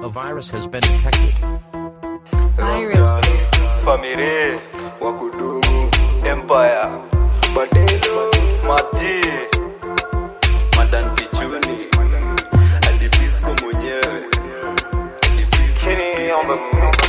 A virus has been detected. Virus. Famire, Wakudumu, Empire, Badelo, Maji, Madan Kichuni, Adipisco mwenyewe, Kini omba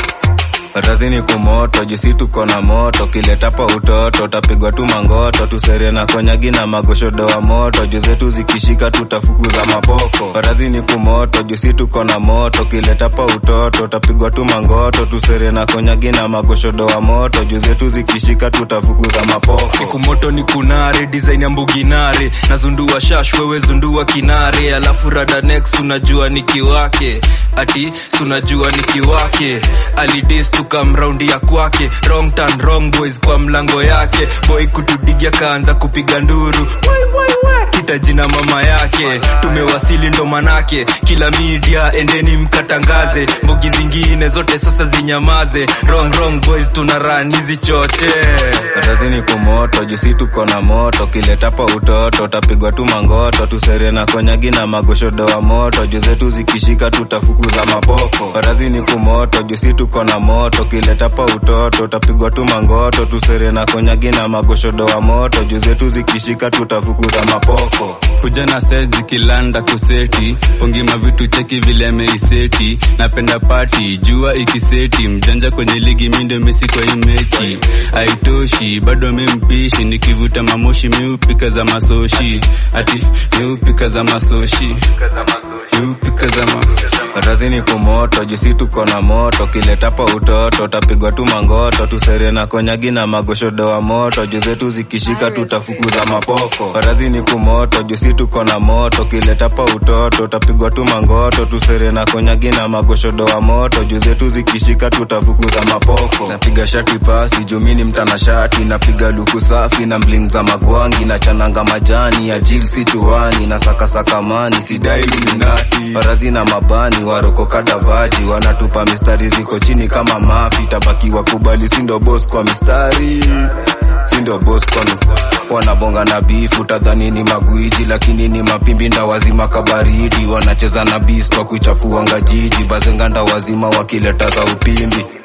Ratazini kumoto jisi tuko na moto kiletapa utoto tapigwa tu mangoto tusere na konyagi na magoshodo wa moto juu zetu zikishika tutafukuza mapoko Ratazini kumoto jisi tuko na moto kiletapa utoto tapigwa tu mangoto tusere na konyagi na magoshodo wa moto juu zetu zikishika tutafukuza mapoko siku moto ni kunare design ya mbuginare nazundua shash wewe zundua kinare alafu rada next unajua nikiwake ati sunajua nikiwake alidis tukamraundi ya kwake wrong turn wrong boys kwa mlango yake boy kutudigia kaanza kupiga nduru kita jina mama yake tumewasili ndo manake kila media endeni mkatangaze mbogi zingine zote sasa zinyamaze wrong wrong boys tuna run hizi choche Ratazini kumoto jisi tuko na moto kiletapa utoto tapigwa tu mangoto tusere na konyagi na magoshodo wa moto juu zetu zikishika tutafukuza mapoko Ratazini kumoto jisi tuko na moto kiletapa utoto tapigwa tu mangoto tusere na konyagi na magoshodo wa moto juu zetu zikishika tutafukuza mapoko kuja na set zikilanda kuseti pongima vitu cheki vile ameiseti napenda pati jua ikiseti mjanja kwenye ligi mindo mesi kwa hii mechi haitoshi bado mimpishi nikivuta mamoshi miupika za masoshi ati miupika za masoshi miupika za ma Ratazini kumoto jisi tuko na moto kiletapa utoto tapigwa tu mangoto tusere na konyagi na magoshodo wa moto juu zetu zikishika tutafukuza mapoko Ratazini kumoto jisi tuko na moto kiletapa utoto tapigwa tu mangoto tusere na konyagi na magoshodo wa moto juu zetu zikishika tutafukuza mapoko napiga shati pasi jumini mtana shati napiga luku safi na mling za magwangi na chananga majani ya jil si chuani na sakasaka mani sidai luminati Warazi na mabani waroko kadavaji wanatupa mistari ziko chini kama mafi tabaki wakubali sindo boss kwa mistari sindo boss kwa mistari wanabonga na bifu tadhani ni magwiji lakini ni mapimbi nda wazima kabaridi wanacheza na bis kwa kuchafuanga jiji bazenganda wazima wakileta za upimbi